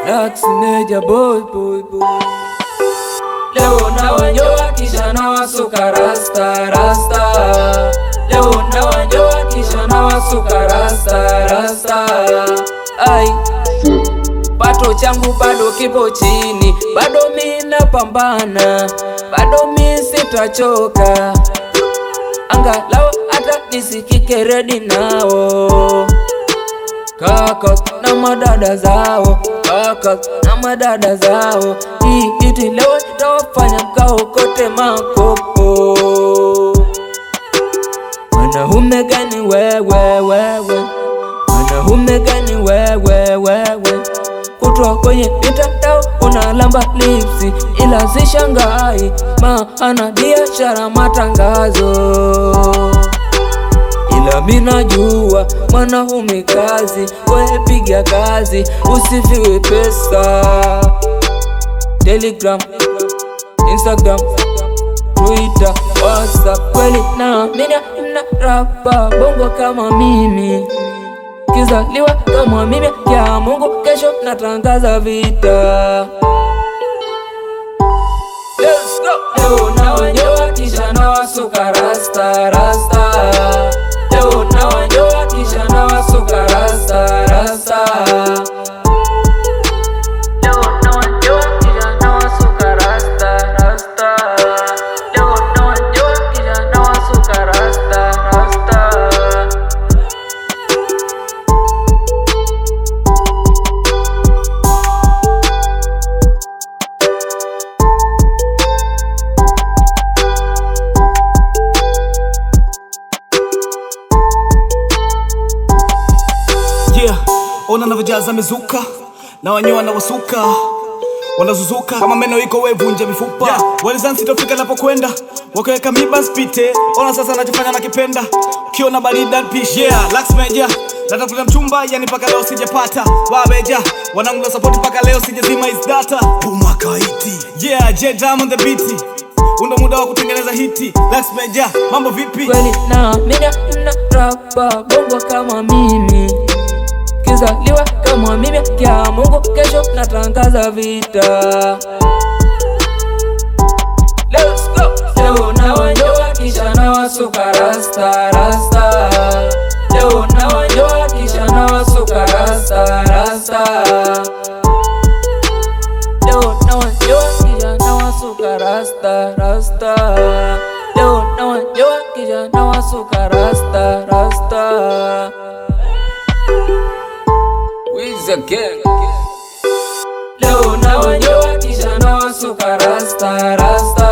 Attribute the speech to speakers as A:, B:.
A: Lax Meja boy boy boy Leo na wanyoa kisha na wasuka rasta rasta Leo na wanyoa kisha na wasuka rasta rasta Ai Pato changu bado kipo chini, bado mi napambana, bado mi sitachoka, angalau hata nisikike redi nao kaka na madada zao, kaka na madada zao. Hii iti leo itawafanya mkaokote makopo. Mwanaume gani wewe wewe, mwanaume gani wewe wewe, kutwa kwenye mitandao unalamba lipsi, ila sishangai maana biashara matangazo ila mina jua mwanaume kazi, wewe piga kazi, usifiwe pesa. Telegram, Instagram, Twitter, WhatsApp, kweli na mina mna rapa bongo kama mimi kizaliwa kama mimi ya Mungu, kesho natangaza vita. Let's go. Leo na wanyoa kisha na wasuka rasta rasta. Leo na wanyoa kisha na wasuka rasta rasta. Leo na wanyoa kisha na wasuka rasta rasta. Leo na wanyoa kisha na wasuka rasta rasta.
B: Yeah, ona navyojaza mizuka na wanyoa na wasuka wanazuzuka kama meno iko wevunja mifupa yeah. Walizansi tofika napokwenda wakaweka miba spite, ona sasa nachofanya nakipenda, ukiona barida pishi yeah. Lax Meja natafuta mchumba yani mpaka leo sijapata, wabeja wanangu na support mpaka leo sijazima his data Puma kaiti yeah, J Diamond the beat undo muda wa kutengeneza hiti. Lax Meja mambo vipi?
A: kweli na mina mna rapa bongo kama mimi kizaliwa kama mimi kya Mungu, kesho natangaza vita. Let's go. Leo na wanyoa kisha na wasuka rasta rasta. Leo na wanyoa kisha na wasuka rasta rasta. Leo na wanyoa kisha na wasuka rasta rasta. Leo na wanyoa kisha na wasuka rasta rasta. Wiz again. Leo na wanyoa kisha na wasuka rasta rasta.